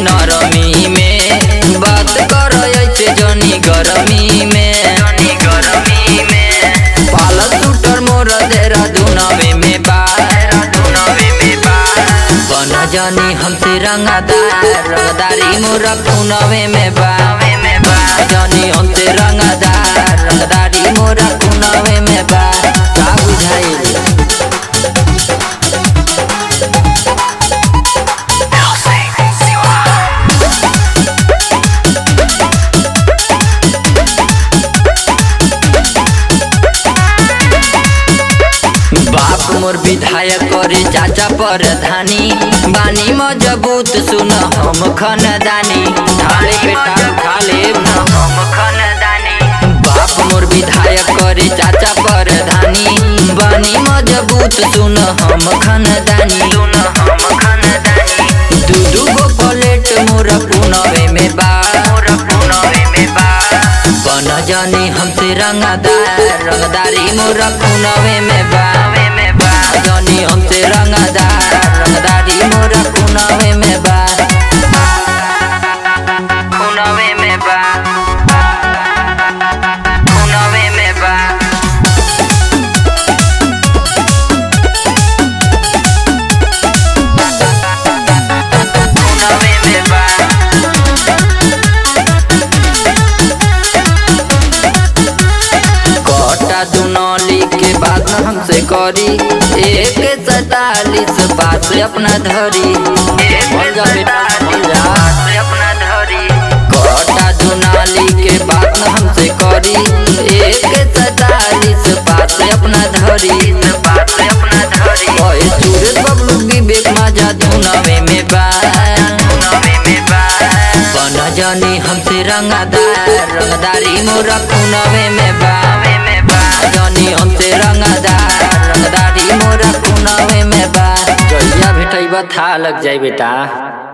नरमी में बात कर ऐसे जनी गरमी में जनी गरमी में पालल शूटर मोर देरा दुनवे में बा दुनवे में बा बन जानी हमसे रंगदार रंगदारी मोर पुनवे में बा जानी हमसे रंगदार रंगदारी मोर पुनवे में बा का बुझाइल बाप मोर विधायक करे चाचा प्रधानी बानी मजबूत सुन हम खनदानी थाले बेटा खाले न हम खनदानी बाप मोर विधायक करे चाचा प्रधानी बानी मजबूत सुन हम खनदानी सुन हम खनदानी दू दू गो प्लेट मोर पुनवे में बा मोर पुनवे में बा बन जानी हमसे रंगदार रंगदारी मोर पुनवे में बा जानी हमसे रंगदार रंगदारी मोर पुनवे में बा पुनवे में बा पुनवे में बा पुनवे में बा कटा दुनौली के बात हमसे करी एक सैतालीस पास अपना धरी बोल जा बेटा, बोल जा। कटा दुनाली के बात हमसे करी एक सैतालीस पास अपना धरी ओए सूरज बबलू विवेक माजा धुनवे में बा बन जानी हमसे रंगदार रंगदारी मोरा खुनवे में बा जानी हमसे रंगदार रंगदारी मोरा खुनवे में बा जइया भेटैबा था लग जाई बेटा